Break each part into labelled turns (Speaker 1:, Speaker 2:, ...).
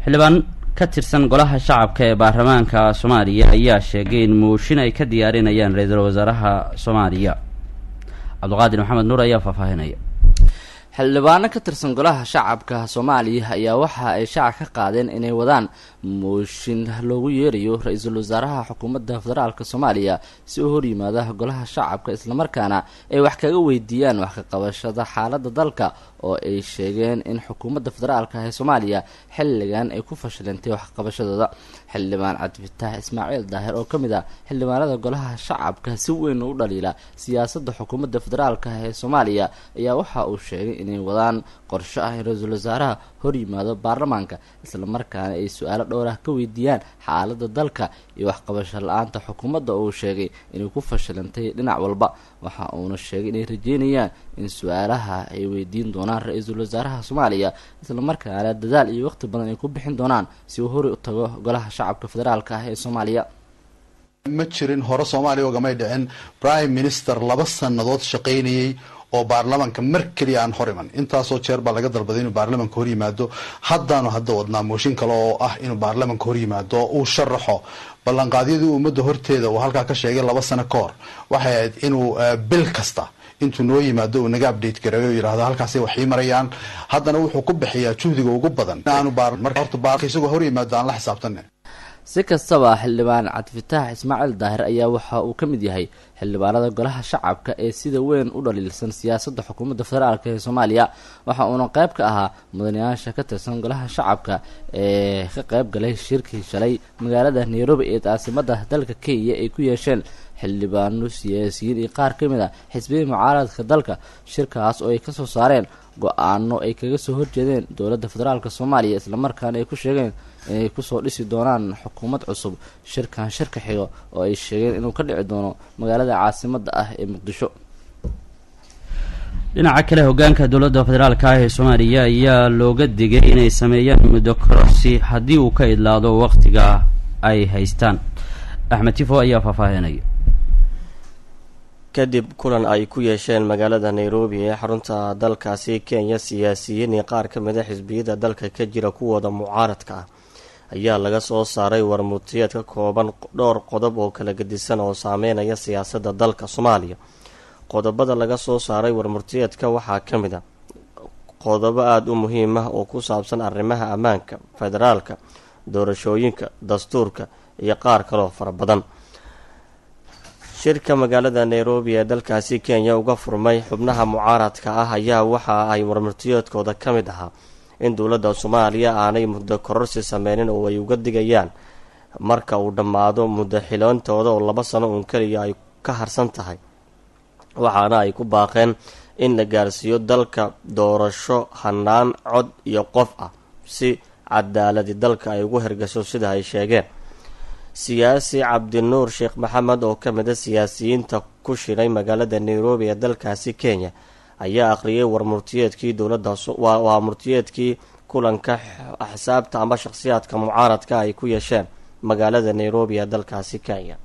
Speaker 1: xildhibaan ka tirsan golaha shacabka ee baarlamaanka soomaaliya ayaa sheegay in mooshin ay ka diyaarinayaan ra-iisul wasaaraha soomaaliya cabdiqaadir maxamed nuur ayaa faahfaahinaya
Speaker 2: xildhibaano ka tirsan golaha shacabka soomaaliya ayaa waxa ay shaaca ka qaadeen inay wadaan mooshin loogu yeerayo ra-iisul wasaaraha xukuumadda federaalk soomaaliya si u horyimaada golaha shacabka islamarkaana ay wax kaga weydiiyaan wax ka qabashada xaaladda dalka oo ay sheegeen in xukuumadda federaalka ee soomaaliya xilligan ay ku fashilantay waxqabashadooda xildhibaan cabdifitaax ismaaciil daahir oo ka mid ah xildhibaanada golaha shacabka si weyn u dhaliila siyaasadda xukuumadda federaalka ee soomaaliya ayaa waxa uu sheegay inay wadaan qorsho ah in ra-iisul wasaaraha horyimaado baarlamaanka islamarkaana ay su-aalo dhowr ah ka weydiiyaan xaaladda dalka iyo waxqabasho la-aanta xukuumadda oo uu sheegay inay ku fashilantay dhinac walba waxa uuna sheegay inay rajeynayaan in su-aalaha ay weydiin doonaan ra-iisul wasaaraha soomaaliya islamarkaana dadaal iyo waqti badan ay ku bixin doonaan si uu hori u tago golaha shacabka federaalka ah ee soomaaliya
Speaker 3: ma jirin hore soomaaliya ogamay dhicin prime minister laba sannadood shaqaynayay oo baarlamaanka mar keliya aan hor iman intaasoo jeer baa laga dalbaday inuu baarlamaanka hor yimaado haddaanu hadda wadnaa mooshin kale oo ah inuu baarlamaanka hor yimaado oo uu sharaxo ballanqaadyadii ummadda horteeda uu halkaa ka sheegay laba sano ka hor waxay ahayd inuu bil kasta intuu noo yimaado uu naga update gareeyo yidhahdo halkaasay wax ii marayaan haddana wuxuu ku bixiyaa juhdiga ugu badan aanu marka horta baar isagoo hor yimaado aan la xisaabtana
Speaker 2: si kastaba xildhibaan cabdifitaax ismaaciil daahir ayaa waxa uu ka mid yahay xildhibaanada golaha shacabka ee sida weyn u dhaliilsan siyaasadda xukuumadda federaalk ee soomaaliya waxa uuna qayb ka ahaa mudanayaasha ka tirsan golaha shacabka ee ka qayb galay shirkii shalay magaalada nairobi ee caasimadda dalka kenya ay ku yeesheen xildhibaano siyaasiyiin iyo qaar ka mid a xisbiyii mucaaradka dalka shirkaas oo ay kasoo saareen go-aano ay kaga soo horjeedeen dowladda federaalk soomaaliya islamarkaana ay ku sheegeen inay kusoo dhisi doonaan xukuumad cusub shirkan shirka xigo oo ay sheegeen inuu ka dhici doono magaalada caasimadda ah ee muqdisho
Speaker 1: dhinaca kale hogaanka dowladda federaalka ah ee soomaaliya ayaa looga digay inay sameeyaan muddo kororsi haddii uu ka idlaado waqtiga ay haystaan axmed tifo ayaa faahfaahinaya
Speaker 4: kadib kulan ay ku yeesheen magaalada nairobi ee xarunta dalkaasi kenya siyaasiyiin iyo qaar ka mid a xisbiyada dalka ka jira kuwooda mucaaradka ah ayaa laga soo saaray warmurtiyeed ka kooban dhowr qodob oo kala gedisan oo saameynaya siyaasadda dalka soomaaliya qodobada laga soo saaray warmurtiyeedka waxaa ka mid a qodobo aada u muhiim ah oo ku saabsan arrimaha ammaanka federaalka doorashooyinka dastuurka iyo qaar kaloo fara badan shirka magaalada nairobi ee dalkaasi kenya uga furmay xubnaha mucaaradka ah ayaa waxa ay warmurtiyeedkooda ka mid ahaa in dowladda soomaaliya aanay muddo kororsi sameynin oo ay uga digayaan marka uu dhammaado muddo xiloontooda oo laba sano uun keliya ay ka harsan tahay waxaana ay ku baaqeen in la gaarsiiyo dalka doorasho hanaan cod iyo qof ah si cadaaladi dalka ay ugu hergasho sida ay sheegeen siyaasi cabdinuur sheekh maxamed oo ka mid a siyaasiyiinta ku shiray magaalada nairobi ee dalkaasi kenya ayaa akhriyay warmurtiyeedkii dowladda waa murtiyeedkii kulanka axsaabta ama shakhsiyaadka mucaaradka ay ku yeesheen magaalada nairobi ee dalkaasi kenya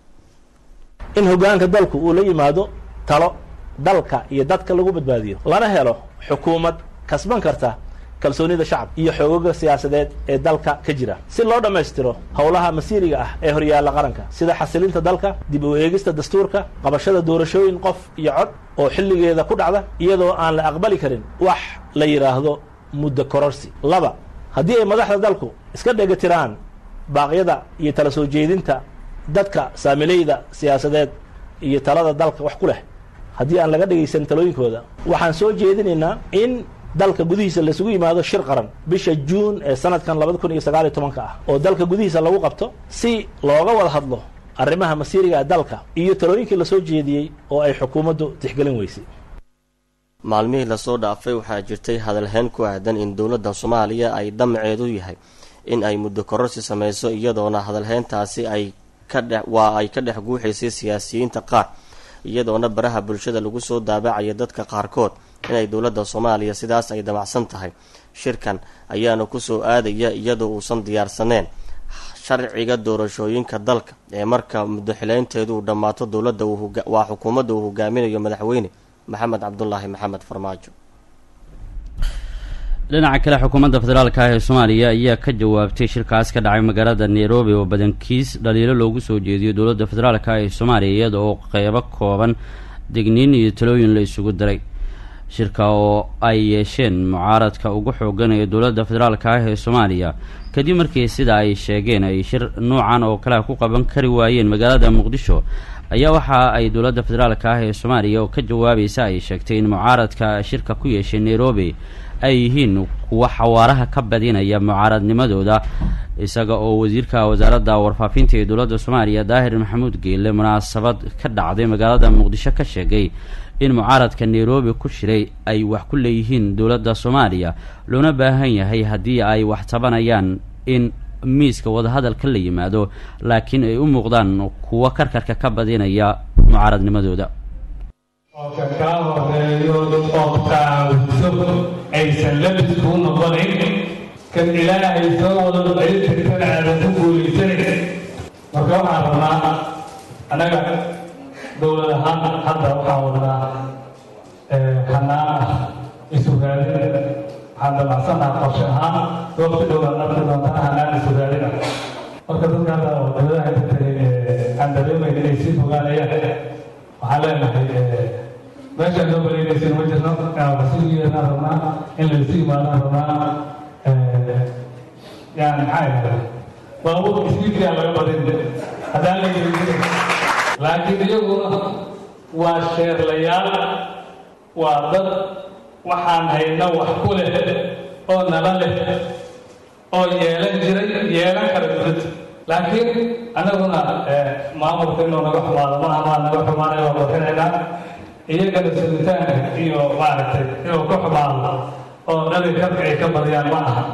Speaker 5: in hogaanka dalku uu la yimaado talo dalka iyo dadka lagu badbaadiyo lana helo xukuumad kasban karta kalsoonida shacabka iyo xoogaga siyaasadeed ee dalka ka jira si loo dhammaystiro howlaha masiiriga ah ee horyaalla qaranka sida xasilinta dalka dib u eegista dastuurka qabashada doorashooyin qof iyo cod oo xilligeeda ku dhacda iyadoo aan la aqbali karin wax la yidhaahdo muddo kororsi laba haddii ay madaxda dalku iska dhegatiraan baaqyada iyo tala soo jeedinta dadka saamilayda siyaasadeed iyo talada dalka wax ku leh haddii aan laga dhegaysan talooyinkooda waxaan soo jeedinaynaa in dalka gudihiisa laisugu yimaado shir qaran bisha juun ee sanadkan labada kun iyo sagaal iyo tobanka ah oo dalka gudihiisa lagu qabto si looga wada hadlo arrimaha masiiriga ee dalka iyo talooyinkii lasoo jeediyey oo ay xukuumaddu tixgelin weysay
Speaker 4: maalmihii lasoo dhaafay waxaa jirtay hadalhayn ku aadan in dowladda soomaaliya ay dhamaceedu yahay in ay muddo kororsi sameyso iyadoona hadalhayntaasi ay ka dhe waa ay ka dhex guuxaysay siyaasiyiinta qaar iyadoona baraha bulshada lagu soo daabacaya dadka qaarkood inay dowladda soomaaliya sidaas ay damacsan tahay shirkan ayaana kusoo aadaya iyadoo uusan diyaarsaneen sharciga doorashooyinka dalka ee marka muddo xileynteedu uu dhammaato dowladda waa xukuumadda uu hogaaminayo madaxweyne maxamed cabdulaahi maxamed farmaajo
Speaker 1: dhinaca kale xukuumadda federaalka ah ee soomaaliya ayaa ka jawaabtay shirkaas ka dhacay magaalada nairobi oo badankiis dhaliilo loogu soo jeediyo dowladda federaalka ah ee soomaaliya iyada oo qeybo kooban degniin iyo talooyin la isugu diray shirka oo ay yeesheen mucaaradka ugu xoogan ee dowladda federaalka ah ee soomaaliya kadib markii sida ay sheegeen ay shir noocan oo kale ku qaban kari waayeen magaalada muqdisho ayaa waxa ay dowladda federaalka ah ee soomaaliya oo ka jawaabaysa ay sheegtay in mucaaradka shirka ku yeeshay nairobi ay yihiin kuwa xawaaraha ka badinaya mucaaradnimadooda isaga oo wasiirka wasaaradda warfaafinta ee dowladda soomaaliya daahir maxamuud geelle munaasabad ka dhacday magaalada muqdisho ka sheegay in mucaaradka nairobi ku shiray ay wax ku leeyihiin dowladda soomaaliya loona baahan yahay haddii ay wax tabanayaan in miiska wadahadalka la yimaado laakiin ay u muuqdaan kuwa karkarka ka badinaya mucaaradnimadooda
Speaker 6: oo ka kaa horeeyo oo taawso aysan labis kuu noqonayn kan ilaahay soo wado ay tagtana aadan ku guulaysanayn marka waxaan rabnaa annaga dowlad ahaan hadda waxaan wadnaa hanaan ah isugaadin waxaan damacsannaha qorshe ahaan waqti dhowaan arki doontana hanaan isugaadin ah marka dadka hadda oo dowladaha inta tagay aan dareemayn inay sii fogaanayaan waxaan leenahay meeshaan noo baleynaysin ma jirno wasiirgeedaan rabnaa in laysu imaadaan rabnaa yani maxaa yidhahda baabuurka isbiidkaa laga badin haddaan la yeelin laakiin iyaguna waa sheerlayaal waa dad waxaan hayna wax ku leh oo nala leh oo yeelan jiray yeelan kara dowladda laakiin annaguna maamulka inuu naga xumaado maaha maa naga xumaanaya waa bixinaynaa iyagana sugitaanka iyo maaragtay inuu ka xumaado oo dhali karka ay ka badiyaan ma aha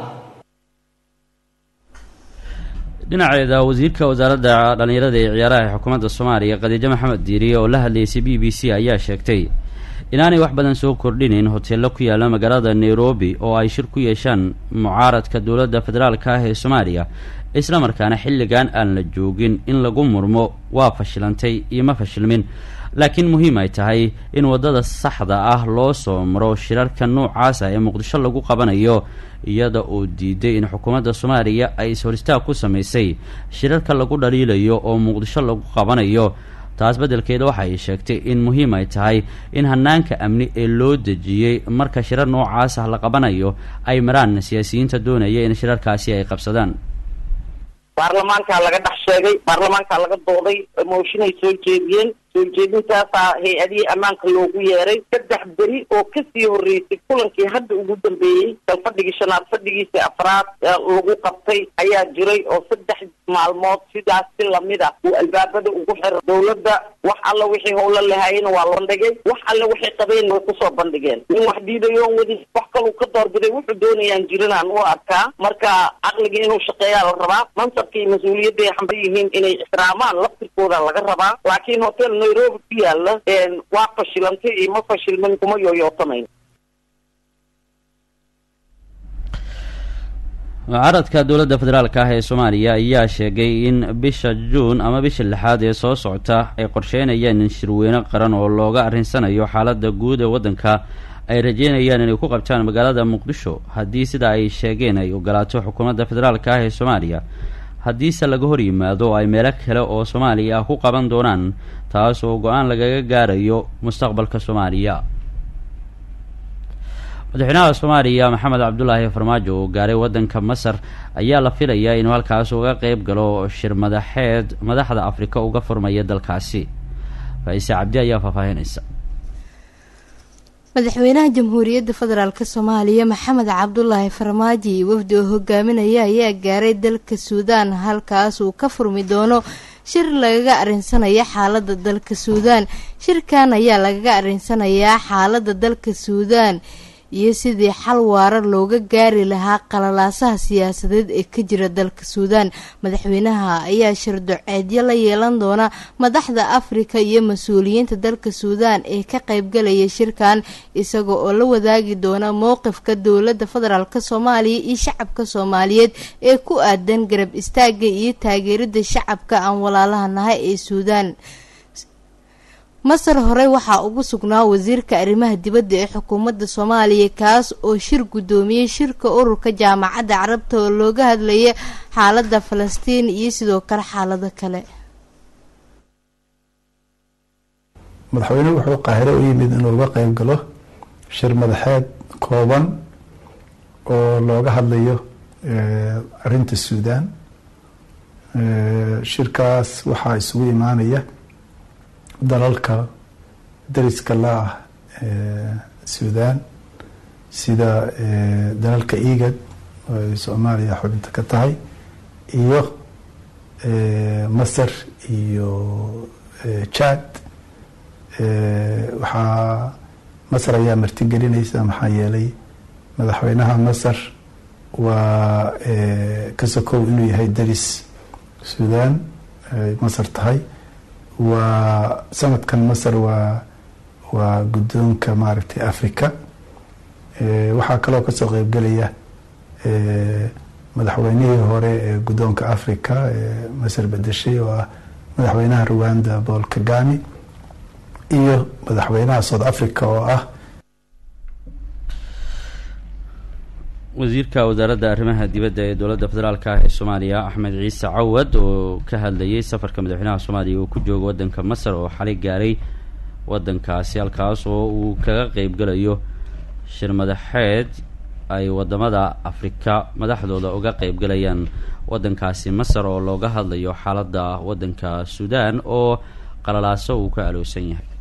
Speaker 1: dhinaceeda wasiirka wasaaradda dhallinyarada ee ciyaaraha ee xukuumadda soomaaliya khadiijo maxamed diiriye oo la hadlaysay b b c ayaa sheegtay inaanay wax badan soo kordhinayn hoteello ku yaalla magaalada nairobi oo ay shir ku yeeshaan mucaaradka dowladda federaalka ah ee soomaaliya isla markaana xilligan aan la joogin in lagu murmo waa fashilantay iyo ma fashilmin laakiin muhiim ay tahay in waddada saxda ah loo soo maro shirarka noocaas ah ee muqdisho lagu qabanayo iyada oo diiday in xukuumadda soomaaliya ay is-horistaag ku samaysay shirarka lagu dhaliilayo oo muqdisho lagu qabanayo taas beddelkeeda waxa ay sheegtay in muhiim ay tahay in hanaanka amni ee loo dejiyey marka shirar noocaas ah la qabanayo ay maraan siyaasiyiinta doonaya in shirarkaasi ay qabsadaan
Speaker 7: baarlamaankaa laga dhex sheegay baarlamaankaa laga dooday mooshinay soo jeediyeen soo jeedintaasaa hay-adihii ammaanka loogu yeeray saddex beri oo kasii horreysay kulankii hadda ugu dambeeyey bal fadhigii shanaad fadhigiisa afraad lagu qabtay ayaa jiray oo saddex maalmood sidaas si lamid ah uu albaabada ugu xira dowladda wax alla wixii howlo lahaayena waa la bandhigay wax alle waxay qabeen way kusoo bandhigeen nin wax diidayoon wadi wax kaluu ka doorbiday wuxuu doonayaan jirinaan u arkaa marka caqligii inuu shaqeeyaa la rabaa mansabkii mas-uuliyadda ay xambar yihiin inay ixtiraamaan laftirkooda laga rabaa laakiin hotel nairobi ku yaala waa fashilantay iyo ma fashilmin kuma yooyootamayn
Speaker 1: mucaaradka dowladda federaalka ah ee soomaaliya ayaa sheegay in bisha juun ama bisha lixaad ee soo socota ay qorsheynayaan in shirweyne qaran oo looga arrinsanayo xaaladda guud ee waddanka ay rajeynayaan inay ku qabtaan magaalada muqdisho haddii sida ay sheegeen ay ogolaato xukuumadda federaalka ah ee soomaaliya haddiise laga hor yimaado ay meelo kale oo soomaaliya ah ku qaban doonaan taas oo go-aan lagaga gaarayo mustaqbalka soomaaliya madaxweynaha soomaaliya maxamed cabdulaahi farmaajo oo gaaray waddanka masar ayaa la filayaa inuu halkaas uga qeyb galo shir madaxeed madaxda afrika uga furmaya dalkaasi faa-ise cabdi ayaa faahfaahinaysa
Speaker 8: madaxweynaha jamhuuriyadda federaalk soomaaliya maxamed cabdulaahi farmaajo iyo wafdi oo hogaaminaya ayaa gaaray dalka suudaan halkaas uu ka furmi doono shir lagaga arinsanayo xaalada dalka suudaan shirkan ayaa lagaga arinsanayaa xaalada dalka suudaan iyo sidii xal waara looga gaari lahaa qalalaasaha siyaasadeed ee ka jira dalka suudaan madaxweynaha ayaa shirdoceedyo la yeelan doona madaxda afrika iyo mas-uuliyiinta dalka suudaan ee ka qeybgalaya shirkan isaga oo la wadaagi doona mowqifka dowladda federaalk soomaaliya iyo shacabka soomaaliyeed ee ku aadan garab istaaga iyo taageerida shacabka aan walaalaha nahay ee suudaan masar horey waxaa ugu sugnaa wasiirka arrimaha dibadda ee xukuumadda soomaaliya kaas oo shir guddoomiyey shirka ururka jaamacadda carabta oo looga hadlaya xaaladda falastiin iyo sidoo kale xaalado kale
Speaker 9: madaxweynuhu wuxuu qaahiro u yimid inuu uga qeyb galo shir madaxeed kooban oo looga hadlayo arinta suudaan shirkaas waxaa isugu imaanaya dalalka dariska la ah suudaan sida dalalka egad oo ay soomaaliya xubinta ka tahay iyo masar iyo jad waxaa masar ayaa martigelinaysa maxaa yeelay madaxweynaha masar waa ka sokow inuu yahay daris suudaan ay masar tahay waa sanadkan masar waa waa guddoonka maaragtay africa waxaa kaloo kasoo qeybgelaya madaxweynihii hore ee guddoonka africa ee masar bedeshay oo ah madaxweynaha rwanda paul kagami iyo madaxweynaha south africa oo ah
Speaker 1: wasiirka wasaaradda arrimaha dibadda ee dowladda federaalk ah ee soomaaliya axmed ciise cawad oo ka hadlayay safarka madaxweynaha soomaaliya uu ku joogo waddanka masar oo xalay gaaray waddankaasi halkaas oo uu kaga qeybgalayo shir madaxeed ay wadamada afrika madaxdooda uga qeybgalayaan waddankaasi masar oo looga hadlayo xaaladda waddanka suudaan oo qalalaaso uu ka aloosan yahay